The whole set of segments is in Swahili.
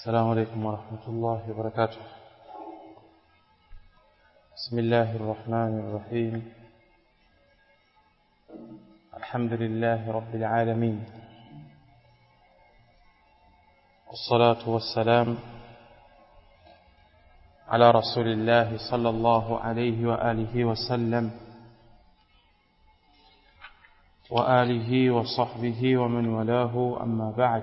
السلام عليكم ورحمة الله وبركاته بسم الله الرحمن الرحيم الحمد لله رب العالمين والصلاة والسلام على رسول الله صلى الله عليه وآله وسلم وآله وصحبه ومن والاه أما بعد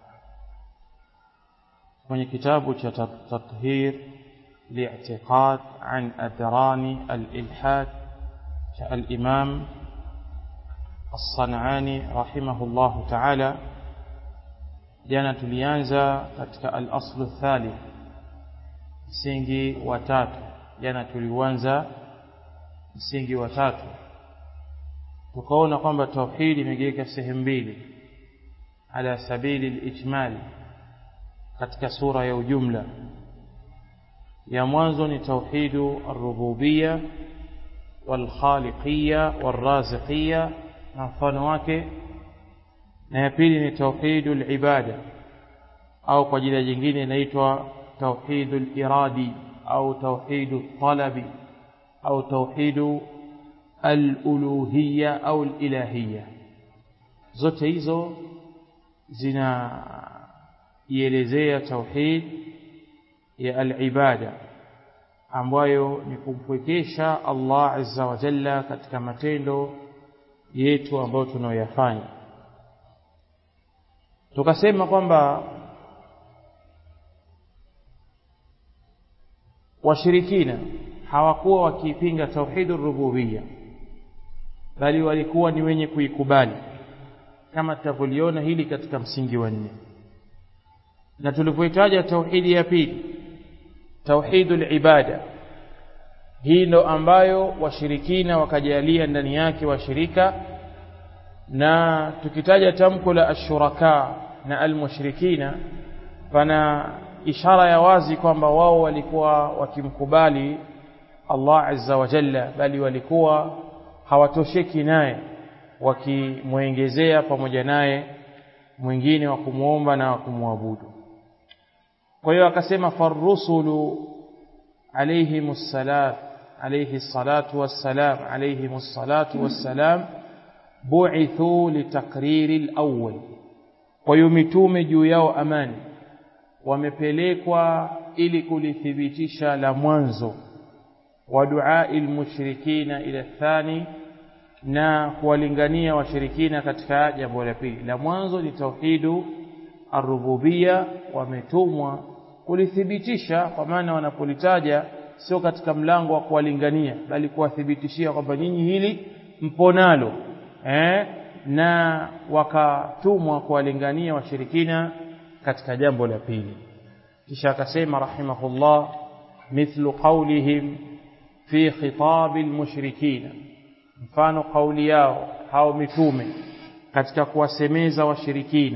kwenye kitabu cha tathhir li'tiqad an adrani al-ilhad cha al-imam as-sanani rahimahullahu ta'ala jana tulianza katika al-aslu thalith msingi wa tatu jana tulianza msingi wa tatu tukaona kwamba tauhid imegawika sehemu mbili ala sabili al-ijmali katika sura ya ujumla ya mwanzo ni tauhidu ar-rububiyya wal-khaliqiyya war-raziqiyya na mfano wake na ya pili ni tauhidu al-ibada au kwa jina jingine inaitwa tauhidu al-iradi au tauhidu talabi au tauhidu al-uluhiyya au al-ilahiyya zote hizo zina ielezea tauhid ya al-ibada ambayo ni kumpwekesha Allah azza wa jalla katika matendo yetu ambayo tunayoyafanya tukasema kwamba washirikina hawakuwa wakiipinga tauhidur rububiyya bali walikuwa ni wenye kuikubali kama tutavyoliona hili katika msingi wa nne na tulipoitaja tauhidi ya pili tauhidul ibada hii ndo ambayo washirikina wakajalia ndani yake washirika na tukitaja tamko la ashuraka na almushrikina pana ishara ya wazi kwamba wao walikuwa wakimkubali Allah azza wa jalla bali walikuwa hawatosheki naye wakimwengezea pamoja naye mwingine wa kumwomba na wa kumwabudu kwa hiyo akasema farrusulu alayhimus salat alayhi salatu wassalam alayhimus salatu wassalam bu'ithu litakriri al-awwal kwa hiyo mitume juu yao amani wamepelekwa ili kulithibitisha la mwanzo wa duai almushrikina ila thani na kuwalingania washirikina katika jambo la pili la mwanzo ni tauhidu arububia wametumwa kulithibitisha kwa maana wanapolitaja sio katika mlango wa kuwalingania bali kuwathibitishia kwamba nyinyi hili mponalo eh, na wakatumwa kuwalingania washirikina katika jambo la pili kisha akasema rahimahullah mithlu qawlihim fi khitab almushrikina mfano kauli yao hao mitume katika kuwasemeza washirikina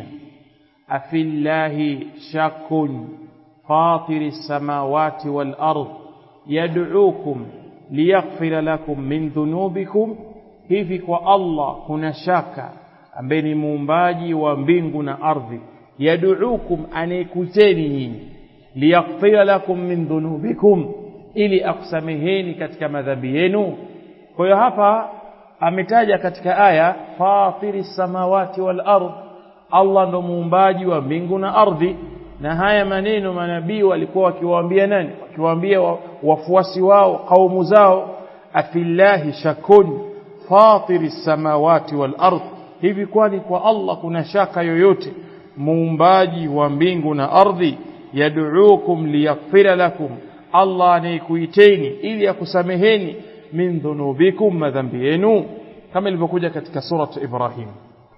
afillahi shakun fatiri samawati wal ard yad'ukum liyaghfira lakum min dhunubikum hivi kwa Allah kuna shaka ambaye ni muumbaji wa mbingu na ardhi yad'ukum anayekuteni nyinyi liyaghfira lakum min dhunubikum ili akusameheni katika madhambi yenu kwa hiyo hapa ametaja katika aya fatiri samawati wal ard Allah ndo muumbaji wa mbingu na ardhi na haya maneno manabii walikuwa wakiwaambia nani wakiwaambia wafuasi wao kaumu zao afillahi shakun fatiri samawati wal ard hivi kwani kwa Allah kuna shaka yoyote muumbaji wa mbingu na ardhi yad'ukum liyaghfira lakum Allah anayekuiteni ili akusameheni min dhunubikum madhambi yenu kama ilivyokuja katika suratu Ibrahim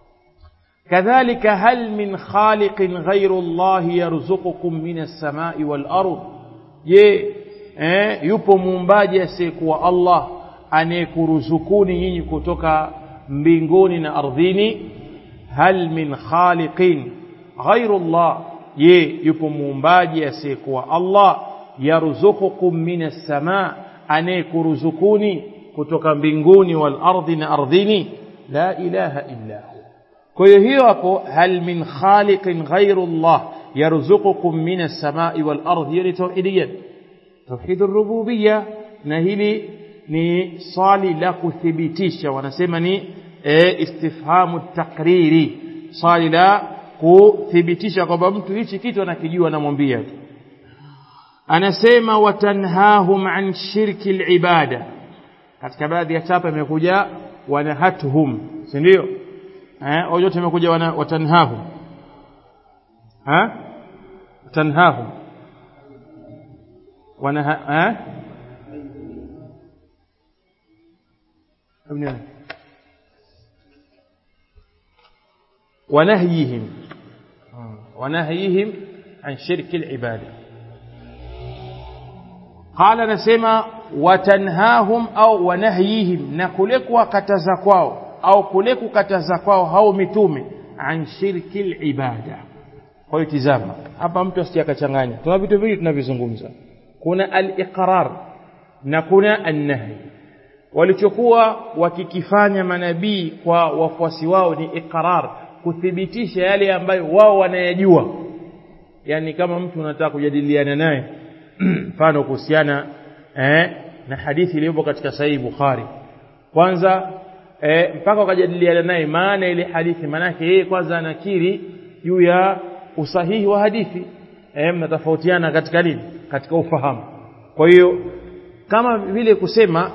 kadhalika hal min khaliqin ghayru Allah yarzuqukum min as-sama'i wal ard je eh, yupo muumbaji asiyekuwa Allah anayekuruzukuni nyinyi kutoka mbinguni na ardhini hal min khaliqin ghayru Allah je yupo muumbaji asiyekuwa Allah yarzuqukum min as-sama' anayekuruzukuni kutoka mbinguni wal ardhi na ardhini la ilaha illa hu kwa hiyo hiyo hapo hal min khaliqin ghairu Allah yarzuqukum minas samai wal ardh hiyo ni tauhidi gani tauhid rububiyya na hili ni swali la kuthibitisha wanasema ni e, istifhamu takriri swali la kuthibitisha kwamba mtu hichi kitu anakijua anamwambia tu anasema watanhahum an shirki alibada katika baadhi ya chapa imekuja wanahatuhum si ndio eh yote imekuja wana watanhahum ha watanhahum wana eh ونهيهم ونهيهم عن شرك العباده قال نسمع watanhahum au wanahyihim na kule kuwakataza kwao au kule kukataza kwao hao mitume an shirki libada kwa hiyo tizama hapa mtu asije akachanganya tuna vitu vingi tunavizungumza kuna al-iqrar na kuna an-nahy walichokuwa wakikifanya manabii kwa wafuasi wao ni iqrar kuthibitisha yale ambayo wao wanayajua yani kama mtu unataka kujadiliana naye mfano kuhusiana eh, na hadithi iliyopo katika sahihi Bukhari kwanza eh, mpaka wakajadiliana naye maana ile hadithi maanake yeye kwanza anakiri juu ya usahihi wa hadithi eh, mnatofautiana katika nini katika ufahamu kwa hiyo kama vile kusema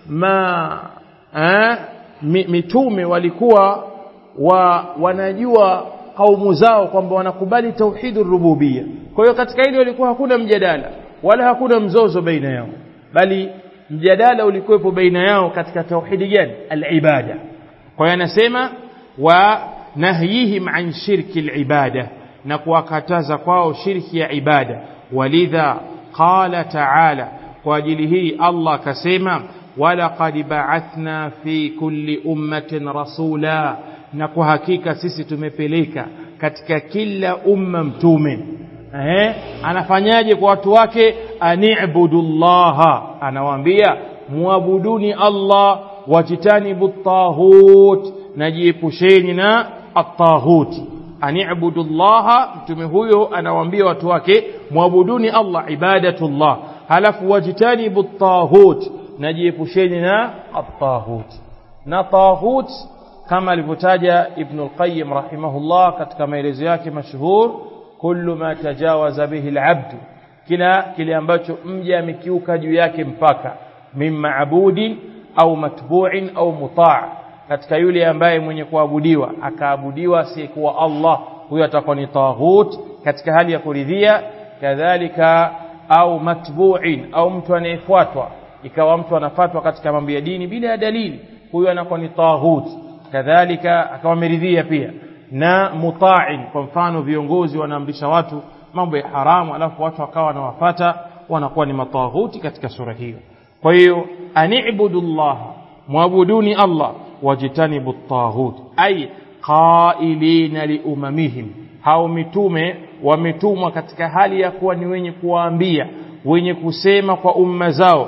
ma eh, mitume walikuwa wa wanajua kaumu zao kwamba wanakubali tauhidur rububia kwa hiyo katika hili walikuwa hakuna mjadala wala hakuna mzozo baina yao bali mjadala ulikuwepo baina yao katika tauhidi gani alibada kwa hiyo anasema wa nahyihim an shirki alibada na kuwakataza kwao shirki ya ibada walidha qala taala kwa ajili hii Allah akasema walaqad ba'athna fi kulli ummatin rasula na kwa hakika sisi tumepeleka katika kila umma mtume eh anafanyaje kwa watu wake ani'budullaha anawaambia muabuduni Allah wajitanibu tahut najiepusheni na at-tahut ani'budullaha mtume huyo anawaambia watu wake muabuduni Allah ibadatullah halafu wajitanibu tahut najiepusheni na at-tahut na tahut kama alivyotaja Ibn al-Qayyim rahimahullah katika maelezo yake mashuhur kullu ma tajawaza bihi al-abd kila kile ambacho mja amekiuka juu yake mpaka min maabudin au matbu'in au muta' katika yule ambaye mwenye kuabudiwa akaabudiwa asiyekuwa Allah huyo atakuwa ni taghut katika hali ya kuridhia kadhalika au matbu'in au mtu anayefuatwa ikawa mtu anafatwa katika mambo ya dini bila ya dalili huyo anakuwa ni taghut kadhalika akawa ameridhia pia na muta'in kwa mfano viongozi wanaamrisha watu mambo ya haramu alafu watu wakawa wanawafata wanakuwa ni mataghuti katika sura hiyo kwa hiyo ani'budullah muabuduni Allah wajitanibu at-taghut ay qailina liumamihim hao mitume wametumwa katika hali ya kuwa ni wenye kuwaambia wenye kusema kwa umma zao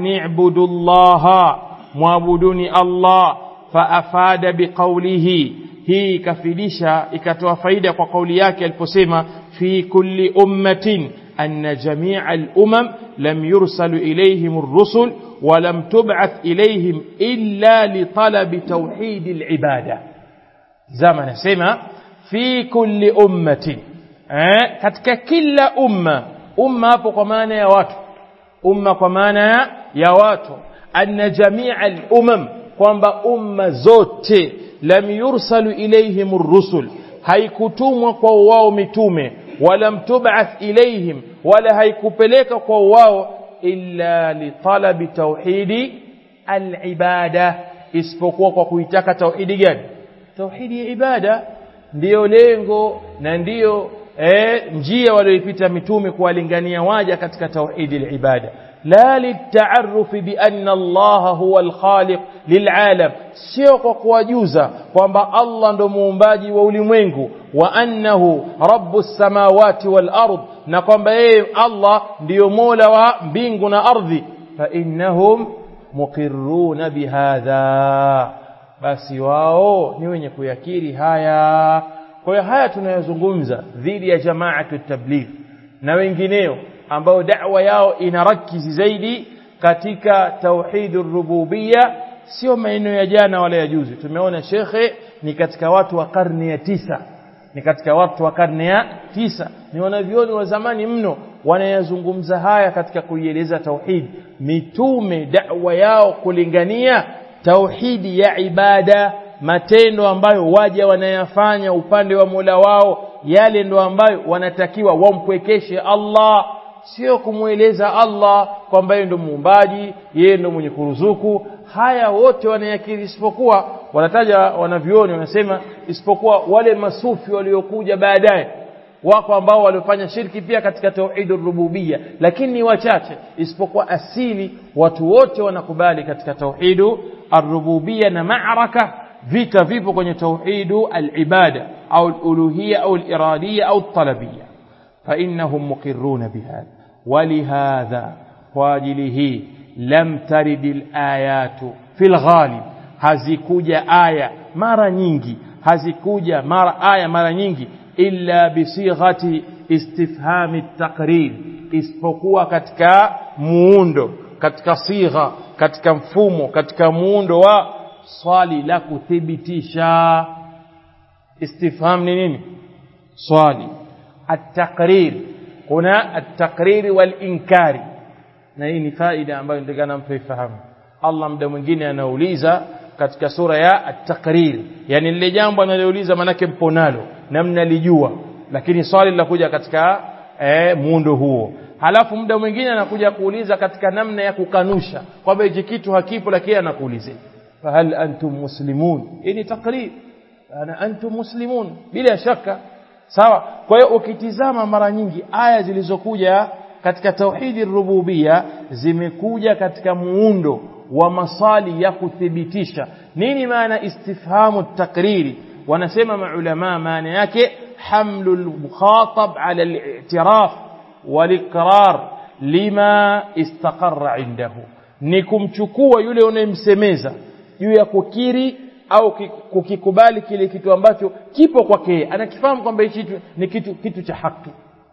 ani'budullaha muabuduni Allah faafada biqaulihi hii ikafidisha ikatoa faida kwa kauli yake aliposema fi kulli ummatin anna jami'a al-umam lam yursalu ilayhim ar-rusul wa lam tub'ath ilayhim illa li talabi tawhid al-ibada zama nasema fi kulli ummatin eh katika kila umma umma hapo kwa maana ya watu umma kwa maana ya watu anna jami'a al-umam kwamba umma zote lam yursalu ilayhim ar-rusul haikutumwa kwa wao mitume wala mtub'ath ilayhim wala haikupeleka kwa wao illa li talabi tauhidi al-ibada isipokuwa kwa kuitaka tauhidi gani tauhidi ya ibada ndiyo lengo na ndiyo eh, njia walioipita mitume kuwalingania waja katika tauhidi al-ibada لا للتعرف بأن الله هو الخالق للعالم sio kwa kuwajuza kwamba Allah ndo muumbaji wa ulimwengu wa annahu rabbus samawati wal ard na kwamba yeye Allah ndiyo mola wa mbingu na ardhi fa innahum muqirruna bihadha basi wao ni wenye kuyakiri haya kwa hiyo haya tunayozungumza dhidi ya jamaatu tabligh na wengineo ambao da'wa yao inarakizi zaidi katika tauhidur rububia sio maeneo ya jana wala ya juzi tumeona shekhe ni katika watu wa karne ya tisa ni katika watu wa karne ya tisa ni wanavyoni wa zamani mno wanayazungumza haya katika kuieleza tauhid mitume da'wa yao kulingania tauhidi ya ibada matendo ambayo waja wanayafanya upande wa Mola wao yale ndo ambayo wanatakiwa wampwekeshe Allah sio kumweleza Allah kwamba yeye ndo muumbaji yeye ndo mwenye kuruzuku haya wote wanayakiri isipokuwa wanataja wanavioni wanasema isipokuwa wale masufi waliokuja baadaye wako ambao waliofanya shirki pia katika tauhid rububia lakini ni wachache isipokuwa asili watu wote wanakubali katika tauhid ar-rububia na ma'raka vita vipo kwenye tauhid al-ibada au al-uluhiyya au al-iradiyya au al-talabiyya fa innahum muqirruna bihadha ولهذا واجله لم ترد الآيات في الغالب hazikuja aya mara nyingi hazikuja mara aya mara nyingi illa bisighati istifhami taqrir isipokuwa katika muundo katika sigha katika mfumo katika muundo wa swali la kuthibitisha istifham ni nini swali at-taqrir kuna at-taqrir wal-inkari na hii ni faida ambayo nitakana mtu ifahamu Allah muda mwingine anauliza katika sura ya at-taqrir yani lile jambo analouliza manake mpo nalo na mnalijua lakini swali linakuja katika eh, muundo huo halafu muda mwingine anakuja kuuliza katika namna ya kukanusha kwamba hichi kitu hakipo lakini anakuuliza fahal antum muslimun hii ni taqrir ana antum muslimun bila shaka sawa kwa hiyo ukitizama mara nyingi aya zilizokuja katika tauhidi rububia zimekuja katika muundo wa masali ya kuthibitisha nini maana istifhamu takriri wanasema maulama maana yake hamlu al-mukhatab ala al-i'tiraf wal-iqrar lima istaqarra indahu ni kumchukua yule unayemsemeza juu ya kukiri au kukikubali kile kitu ambacho kipo kwake anakifahamu kwamba hichi ni kitu kitu cha haki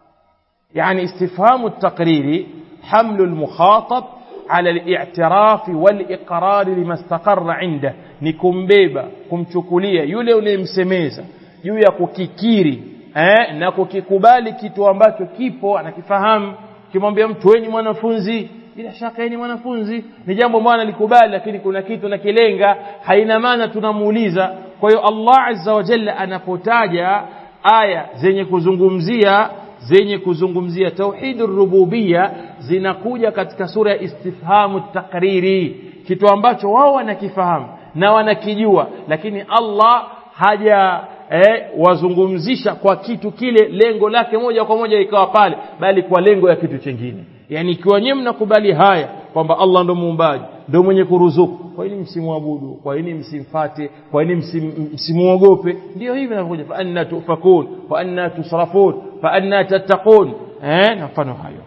yani istifhamu at-taqriri hamlu al-mukhatab على الاعتراف والإقرار لما استقر عنده ni kumbeba kumchukulia yule unayemsemeza juu ya kukikiri eh, na kukikubali kitu ambacho kipo anakifahamu kimwambia mtu wewe ni mwanafunzi bila shaka yeye ni mwanafunzi ni jambo ambalo alikubali lakini kuna kitu na kilenga haina maana tunamuuliza kwa hiyo Allah azza wa jalla anapotaja aya zenye kuzungumzia zenye kuzungumzia tauhidur rububia zinakuja katika sura ya istifhamu takriri kitu ambacho wao wanakifahamu na wanakijua lakini Allah haja eh, wazungumzisha kwa kitu kile lengo lake moja kwa moja ikawa pale bali kwa lengo ya kitu chingine yani ikiwa nyinyi mnakubali haya kwamba Allah ndo muumbaji ndo mwenye kuruzuku kwa nini msimwabudu kwa nini msimfate kwa nini msimuogope ndio hivi vinavyokuja fa anna tufakun fa anna tusrafun fa anna tattaqun eh na mfano hayo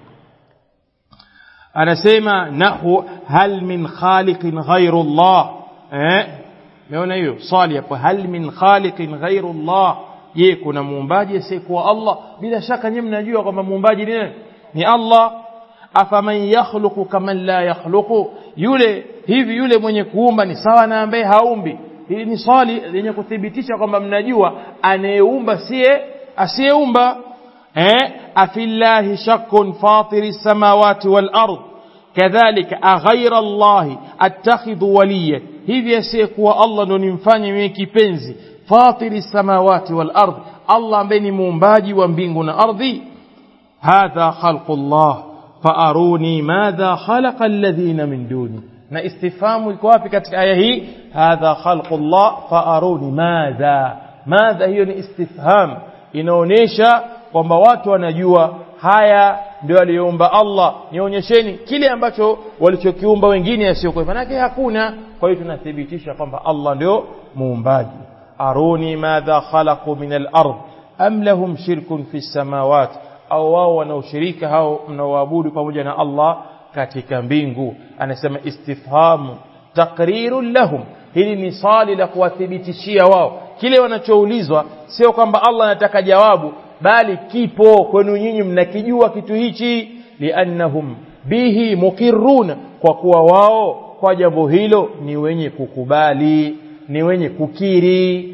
anasema nahu hal min khaliqin ghairu Allah eh meona hiyo swali hapo hal min khaliqin ghairu Allah je kuna muumbaji asiyekuwa Allah bila shaka nyinyi mnajua kwamba muumbaji ni nani ni Allah afaman yakhluqu kaman la yakhluqu yule hivi yule mwenye kuumba ni sawa na ambaye haumbi hili ni swali lenye kuthibitisha kwamba mnajua anayeumba siye asiyeumba eh afillahi shakkun fatiri samawati wal ard kadhalika aghaira Allah attakhidhu waliya hivi asiyekuwa Allah ndo nimfanye mimi kipenzi fatiri samawati wal ard Allah ambaye ni muumbaji wa mbingu na ardhi hadha khalqullah فاروني ماذا خلق الذين من دوني na istifamu iko wapi katika aya hii hadha khalqullah faaruni madha madha hiyo ni istifham inaonyesha kwamba watu wanajua haya ndio aliyoumba Allah nionyesheni kile ambacho walichokiumba wengine yasiyokuwa manake hakuna kwa hiyo tunathibitisha kwamba Allah ndio muumbaji aruni madha khalaqu min al-ard am lahum shirkun fi samawati au wao wanaoshirika hao mnaoabudu pamoja na Allah katika mbingu anasema istifhamu taqrirun lahum hili ni swali la kuwathibitishia wao kile wanachoulizwa sio kwamba Allah anataka jawabu bali kipo kwenu nyinyi mnakijua kitu hichi liannahum bihi mukirruna kwa kuwa wao kwa jambo hilo ni wenye kukubali ni wenye kukiri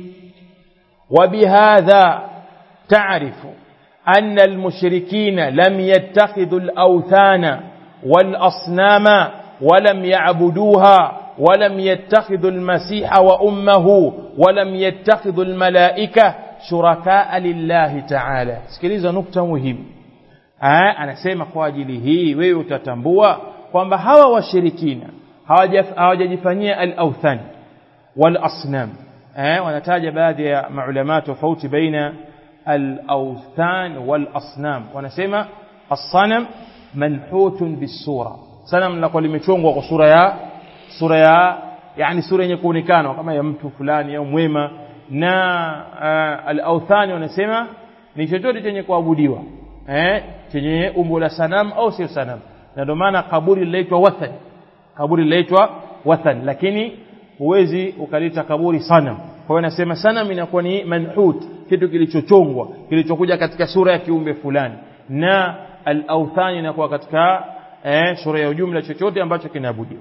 وبهذا تعرف أن المشركين لم يتخذوا الأوثان والأصنام ولم يعبدوها ولم يتخذوا المسيح وأمه ولم يتخذوا الملائكة شركاء لله تعالى sikiliza nukta muhimu anasema kwa ajili hii wewe utatambua kwamba hawa washirikina hawajajifanyia al-awthan wal-asnam eh wanataja baadhi ya maulama tofauti baina al-awthan wal-asnam wanasema as-sanam manhutun bis-sura sanam linakuwa limechongwa kwa sura ya sura ya yani sura yenye kuonekana kama ya mtu fulani au mwema na uh, al-awthan wanasema ni chochote chenye kuabudiwa eh chenye umbo la sanam au sio sanam na ndio maana kaburi linaitwa wathan kaburi linaitwa wathan lakini huwezi ukalita kaburi sanam kwa hiyo nasema sanam inakuwa ni manhut kitu kilichochongwa kilichokuja katika sura ya kiumbe fulani na al-awthan inakuwa katika eh, sura ya ujumla chochote ambacho kinaabudiwa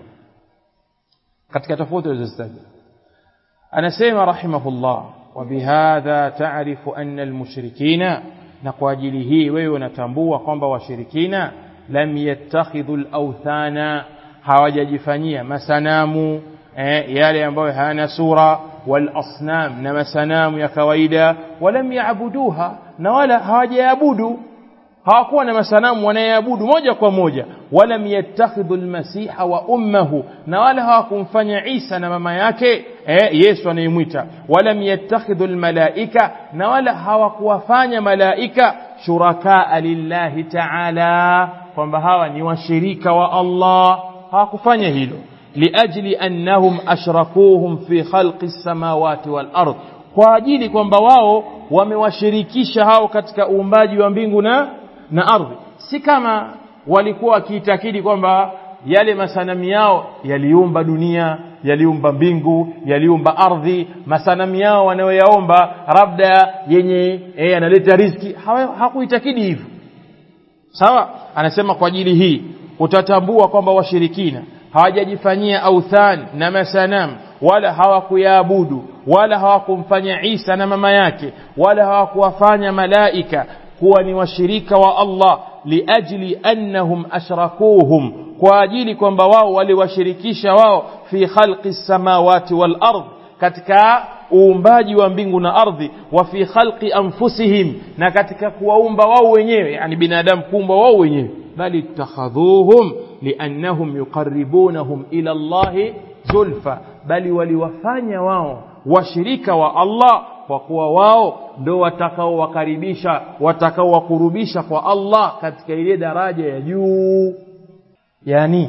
katika tofauti zilizotajwa anasema rahimahullah وبهذا تعرف أن المشركين نقواجل هي وينتنبوا kwamba washirikina lam yattakhidhu al-awthana hawajajifanyia masanamu eh, yale ambayo hayana sura wal asnam na masanamu ya kawaida walam yaabuduha na wala hawajaabudu hawakuwa na masanamu wanayeabudu moja kwa moja walam yattakhidhu almasiha wa ummuhu na wala hawakumfanya Isa na mama yake eh, Yesu anayemwita walam yattakhidhu almalaika na wala hawakuwafanya malaika shurakaa lillahi ta'ala kwamba hawa ni washirika wa Allah hawakufanya hilo liajli annahum ashrakuhum fi khalqi samawati wal ard kwa ajili kwamba wao wamewashirikisha hao katika uumbaji wa mbingu na na ardhi si kama walikuwa wakiitakidi kwamba yale masanamu yao yaliumba dunia yaliumba mbingu yaliumba ardhi masanamu yao wanayoyaomba labda yenye eh, analeta riziki hakuitakidi hivyo sawa anasema kwa ajili hii utatambua kwamba washirikina hawajajifanyia authan na masanam wala hawakuyaabudu wala hawakumfanya Isa na mama yake wala hawakuwafanya malaika kuwa ni washirika wa Allah liajli annahum ashrakuhum kwa ajili kwamba wao waliwashirikisha wao fi khalqi samawati wal ard katika uumbaji wa mbingu na ardhi wa fi khalqi anfusihim na katika kuwaumba wao wenyewe yani binadamu kuumba wao wenyewe bali ittakhadhuhum liannahum yuqarribunahum ila Allah zulfa bali waliwafanya wao washirika wa Allah kwa kuwa wao ndio watakaowakaribisha watakaowakurubisha kwa Allah katika ile daraja ya juu yani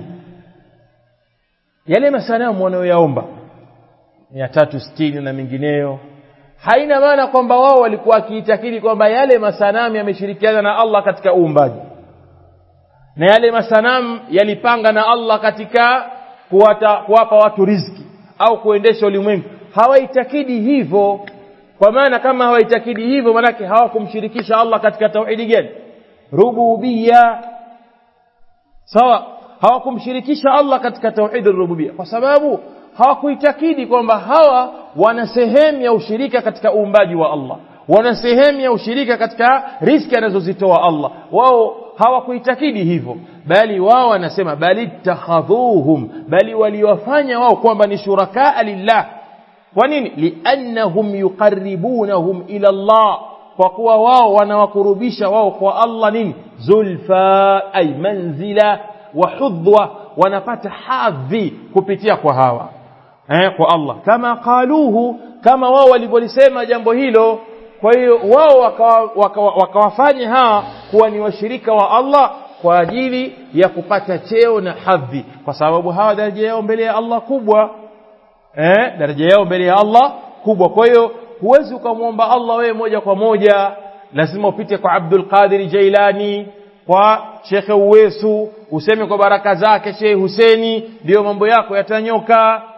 yale masanamu wanayoyaomba mia tatu sitini na mengineyo haina maana kwamba wao walikuwa wakiitakidi kwamba yale masanamu yameshirikiana na Allah katika uumbaji na yale masanamu yalipanga na Allah katika kuwata, kuwapa watu riziki au kuendesha ulimwengu hawaitakidi hivyo kwa maana kama hawaitakidi hivyo manake hawakumshirikisha Allah katika tauhidi gani rububia sawa hawakumshirikisha Allah katika tauhidi rububia kwa sababu hawakuitakidi kwamba hawa wana sehemu ya ushirika katika uumbaji wa Allah wana sehemu ya ushirika katika riski anazozitoa Allah wao hawakuitakidi hivyo bali wao wanasema bali takhadhuhum bali waliwafanya wao kwamba ni shurakaa lillah kwa nini liannahum yuqarribunahum ila Allah kwa kuwa wao wanawakurubisha wao kwa Allah nini zulfa ay manzila wa hudwa wanapata hadhi kupitia kwa hawa eh, kwa Allah kama qaluhu kama wao walivyolisema jambo hilo kwa hiyo wao wakawafanya waka, waka hawa kuwa ni washirika wa Allah kwa ajili ya kupata cheo na hadhi kwa sababu hawa daraja yao mbele ya Allah kubwa eh, daraja yao mbele ya Allah kubwa kwa hiyo huwezi ukamwomba Allah wewe moja kwa moja lazima upite kwa Abdul Qadir Jailani kwa Sheikh Uwesu useme kwa baraka zake Sheikh Huseni ndio mambo yako yatanyoka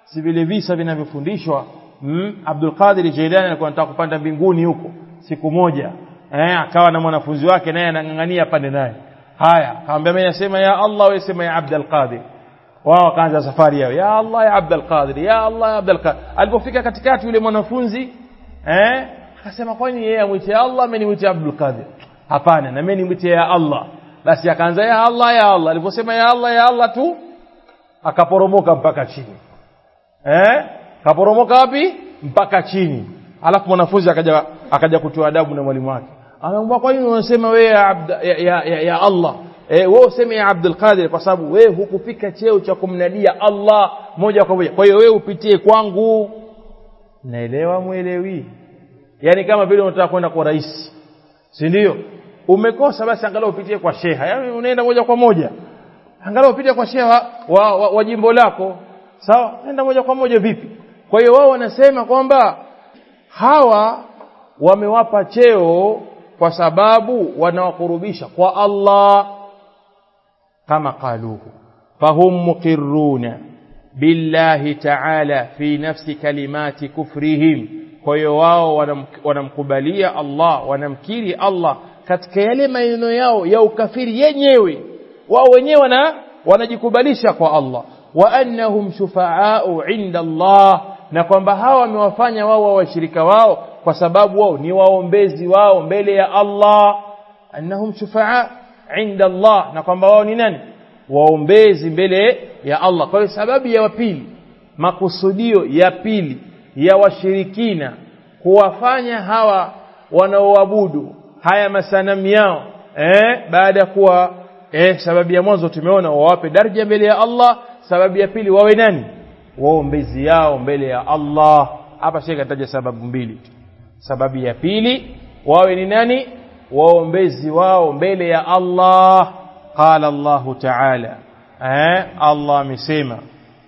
si vile visa vinavyofundishwa mm, Abdul Qadir Jailani alikuwa anataka kupanda mbinguni huko siku moja eh, akawa na mwanafunzi wake naye anang'ang'ania pande naye haya akamwambia mimi nasema ya Allah wewe sema ya Abdul Qadir wao wakaanza safari yao ya Allah ya Abdul Qadir ya Allah ya Abdul Qadir alipofika katikati yule mwanafunzi eh akasema kwani yeye amwite Allah mimi nimwite Abdul Qadir hapana na mimi nimwite ya Allah basi akaanza ya Allah ya Allah aliposema ya Allah ya Allah tu akaporomoka mpaka chini eh kaporomoka wapi mpaka chini alafu mwanafunzi akaja akaja kutoa adabu na mwalimu wake anamwambia kwa nini unasema wewe ya, abda, ya, ya, ya, ya Allah eh wewe useme ya Abdul Qadir kwa sababu wewe hukufika cheo cha kumnadia Allah moja kwa moja kwa hiyo wewe upitie kwangu naelewa mwelewi yani kama vile unataka kwenda kwa rais si ndio umekosa basi angalau upitie kwa sheha yani unaenda moja kwa moja angalau upitie kwa sheha wa, wa, wa jimbo lako sawa nenda moja kwa moja vipi kwa hiyo wao wanasema kwamba hawa wamewapa cheo kwa sababu wanawakurubisha kwa Allah kama qaluhu fahum muqirruna billahi ta'ala fi nafsi kalimati kufrihim kwa hiyo wao wanam, wanamkubalia Allah wanamkiri Allah katika yale maneno yao ya ukafiri yenyewe wao wenyewe wana wanajikubalisha kwa Allah wa annahum shufaa'u 'inda Allah na kwamba hawa wamewafanya wao washirika wao kwa sababu wao ni waombezi wao mbele ya Allah annahum shufa'a 'inda Allah na kwamba wao ni nani waombezi mbele ya Allah kwa hiyo sababu ya pili makusudio ya pili ya washirikina kuwafanya hawa wanaoabudu haya masanamu yao eh baada ya kuwa eh sababu ya mwanzo tumeona wawape daraja mbele ya Allah sababu ya pili wawe nani waombezi yao mbele ya Allah hapa shekhe ataja sababu mbili sababu ya pili wawe ni nani waombezi wao mbele ya Allah qala Allah ta'ala eh Allah amesema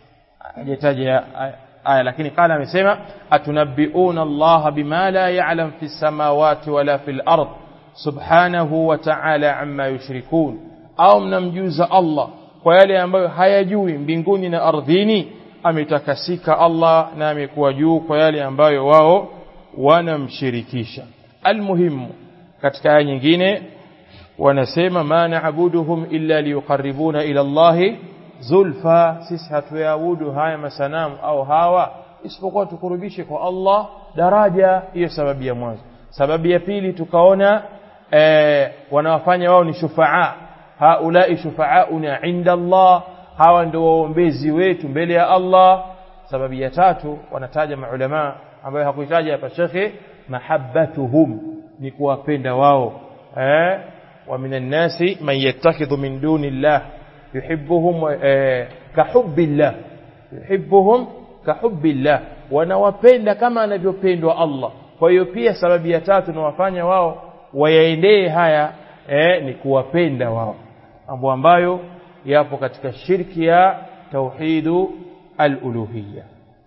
hajataja aya lakini qala amesema atunabbiuna Allah bima la ya'lam fi samawati wala fil ard subhanahu wa ta'ala amma yushrikun au mnamjuza Allah kwa yale ambayo hayajui mbinguni na ardhini ametakasika Allah na amekuwa juu kwa yale ambayo wao wanamshirikisha almuhimu katika aya nyingine wanasema ma na'buduhum illa liyuqarribuna ila Allah zulfa sisi hatuabudu haya masanamu au hawa isipokuwa tukurubishe kwa Allah daraja hiyo sababu ya mwanzo sababu ya pili tukaona eh, wanawafanya wao ni shufaa haulai shufaauna inda Allah hawa ndio waombezi wetu mbele ya Allah sababu ya tatu wanataja maulama ambayo hakuitaja hapa shekhe mahabbatuhum ni kuwapenda wao eh wa minan nasi man yattakhidhu min dunillah yuhibbuhum eh, kahubbillah yuhibbuhum kahubbillah wanawapenda kama anavyopendwa Allah kwa hiyo pia sababu ya tatu nawafanya wao wayaendee haya eh, ni kuwapenda wao mambo ambayo yapo katika shirki ya tauhidu al-uluhiyya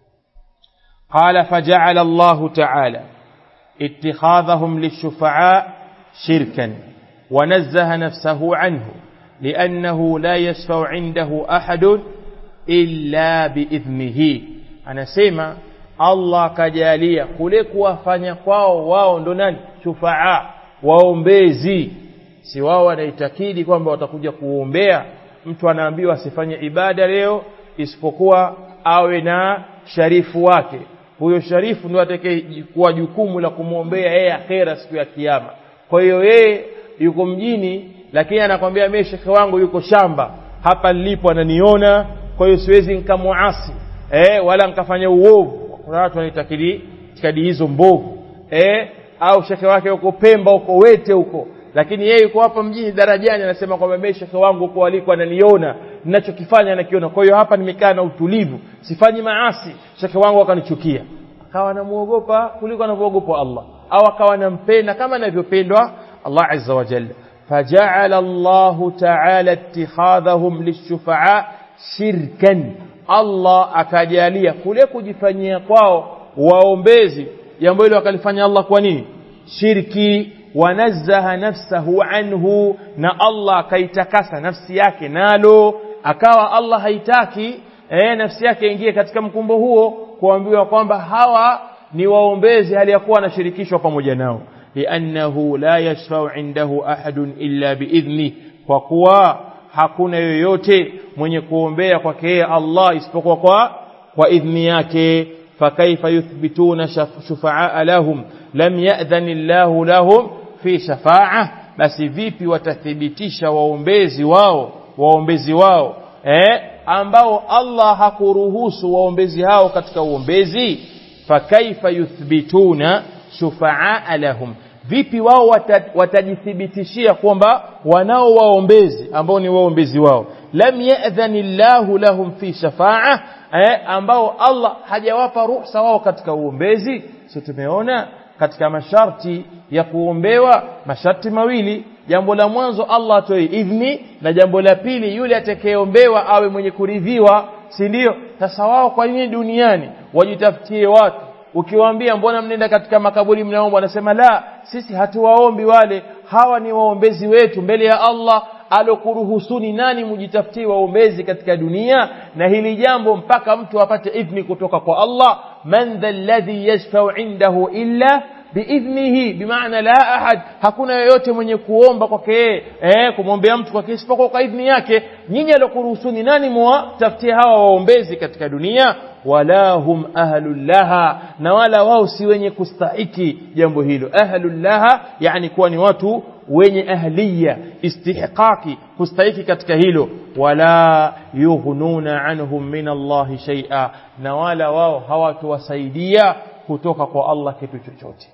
قال فجعل الله تعالى اتخاذهم للشفعاء شركا ونزه نفسه عنه لأنه لا يشفع عنده أحد إلا بإذنه أنا سيما الله كجالية kule kuwafanya kwao wao ndo nani shufaa waombezi si wao wanaitakidi kwamba watakuja kuombea mtu anaambiwa asifanye ibada leo isipokuwa awe na sharifu wake huyo sharifu ndio atakayekuwa jukumu la kumwombea yeye akhera siku ya kiyama kwa hiyo yeye yuko mjini lakini anakwambia mimi shekhe wangu yuko shamba hapa nilipo ananiona kwa hiyo siwezi nikamuasi eh wala nikafanya uovu kuna watu wanaitakidi itikadi hizo mbovu eh au shekhe wake yuko Pemba huko Wete huko lakini yeye yuko hapa mjini darajani anasema kwamba mimi shekhe wangu huko aliko ananiona ninachokifanya anakiona kwa hiyo hapa nimekaa na utulivu sifanyi maasi shekhe wangu akanichukia akawa anamuogopa kuliko anavyoogopa Allah au akawa anampenda kama anavyopendwa Allah azza wa jalla فجعل الله تعالى اتخاذهم للشفعاء شركا الله akajalia kule kujifanyia kwao waombezi jambo hilo akalifanya Allah kwa nini shirki wanazzaha nafsahu anhu na Allah akaitakasa nafsi yake nalo akawa Allah haitaki eh, nafsi yake ingie katika mkumbo huo kuambiwa kwamba hawa ni waombezi hali ya kuwa wanashirikishwa pamoja nao liannahu la yashfau indahu ahadun illa biidhni kwa kuwa hakuna yoyote mwenye kuombea kwake yeye Allah isipokuwa kwa kwa idhni yake fakaifa yuthbituna shufaa lahum lam ya'dhan Allahu lahum fi shafa'a basi vipi watathibitisha waombezi wao waombezi wao eh ambao Allah hakuruhusu waombezi hao katika uombezi fakaifa yuthbituna shufaa lahum vipi wao watajithibitishia kwamba wanao waombezi ambao ni waombezi wao lam ya'dhanillahu lahum fi shafa'a eh, ambao Allah hajawapa ruhusa wao katika uombezi sio tumeona katika masharti ya kuombewa masharti mawili jambo la mwanzo Allah atoe idhni na jambo la pili yule atakayeombewa awe mwenye kuridhiwa si ndio sasa wao kwa nini duniani wajitafutie watu ukiwaambia mbona mnenda katika makaburi mnaomba wanasema la sisi hatuwaombi wale hawa ni waombezi wetu mbele ya Allah alokuruhusuni nani mujitafutie waombezi katika dunia na hili jambo mpaka mtu apate idhni kutoka kwa Allah man dha alladhi yashfa'u indahu illa biidhnihi bimaana la ahad hakuna yoyote mwenye kuomba kwake eh kumwombea mtu kwake isipokuwa kwa idhni yake nyinyi alokuruhusuni nani muwatafutie hawa waombezi katika dunia wala hum ahlul laha na wala wao si wenye kustahiki jambo hilo ahlul laha yani kuwa ni watu wenye ahliya istihqaqi kustahiki katika hilo wala yughnuna anhum min Allah shay'a na wala wao hawatuwasaidia kutoka kwa Allah kitu chochote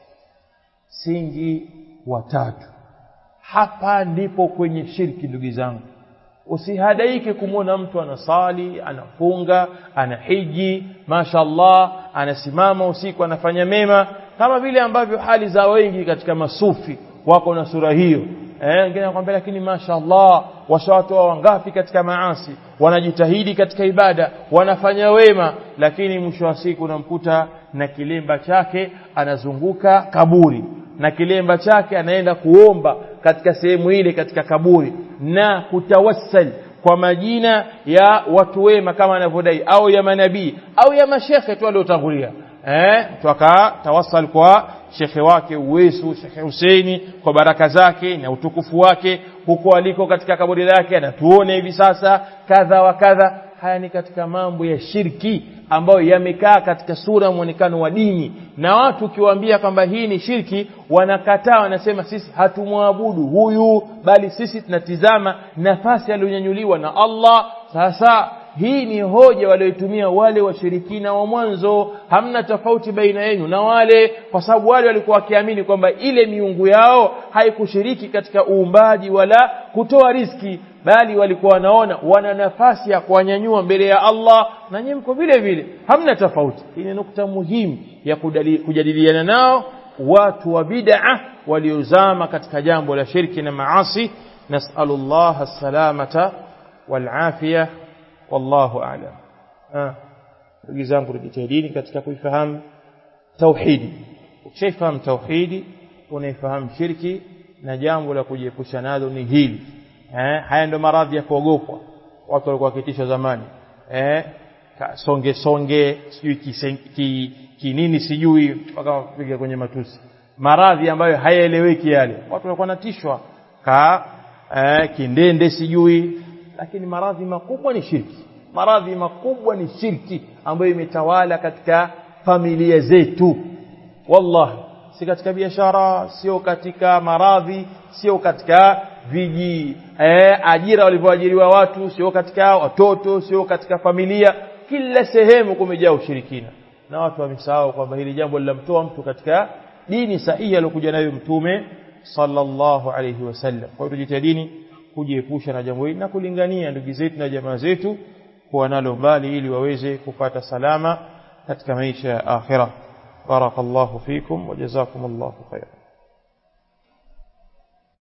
singi watatu hapa ndipo kwenye shirki ndugu zangu usihadaike kumwona mtu anasali anafunga anahiji mashallah anasimama usiku anafanya mema kama vile ambavyo hali za wengi katika masufi wako na sura hiyo eh wengine anakuambia lakini mashallah washawatoa wangapi katika maasi wanajitahidi katika ibada wanafanya wema lakini mwisho wa siku unamkuta na kilemba chake anazunguka kaburi na kilemba chake anaenda kuomba katika sehemu ile katika kaburi na kutawassal kwa majina ya watu wema kama anavyodai au ya manabii au ya mashekhe tu waliotangulia eh tukatawassal kwa shekhe wake Uwesu shekhe Huseini kwa baraka zake na utukufu wake huko aliko katika kaburi lake anatuone hivi sasa kadha wa kadha haya ni katika mambo ya shirki ambayo yamekaa katika sura muonekano wa dini na watu ukiwaambia kwamba hii ni shirki wanakataa wanasema sisi hatumwabudu huyu bali sisi tunatizama nafasi aliyonyanyuliwa na Allah sasa hii ni hoja walioitumia wale washirikina wa mwanzo hamna tofauti baina yenu na wale kwa sababu wale walikuwa wakiamini kwamba ile miungu yao haikushiriki katika uumbaji wala kutoa riski bali walikuwa wanaona wana nafasi ya kuwanyanyua mbele ya Allah na nyinyi mko vile vile hamna tofauti hii ni nukta muhimu ya kujadiliana nao watu wa bid'a waliozama katika jambo la shirki na maasi nas'alullah as-salamata wal afiyah wallahu a'lam ndugu zangu tujitahidini katika kuifahamu tauhidi ukishaifahamu tauhidi unaifahamu shirki na jambo la kujiepusha nalo ni hili eh haya ndio maradhi ya kuogopwa watu walikuwa wakitishwa zamani eh songe songe sijui ki, kinini sijui mpaka kupiga kwenye matusi maradhi ambayo hayaeleweki yale watu walikuwa wanatishwa ka eh, kindende sijui lakini maradhi makubwa ni shirki maradhi makubwa ni shirki ambayo imetawala katika familia zetu wallahi si katika biashara sio katika maradhi sio katika viji eh, ajira walivyoajiriwa watu sio katika watoto sio katika familia kila sehemu kumejaa ushirikina na watu wamesahau kwamba hili jambo linamtoa mtu katika dini sahihi aliyokuja nayo mtume sallallahu alayhi wasallam kwa hiyo tujitahidini kujiepusha na jambo hili na kulingania ndugu zetu na jamaa zetu kuwa nalo mbali ili waweze kupata salama katika maisha ya akhira barakallahu fikum wa jazakumullahu khairan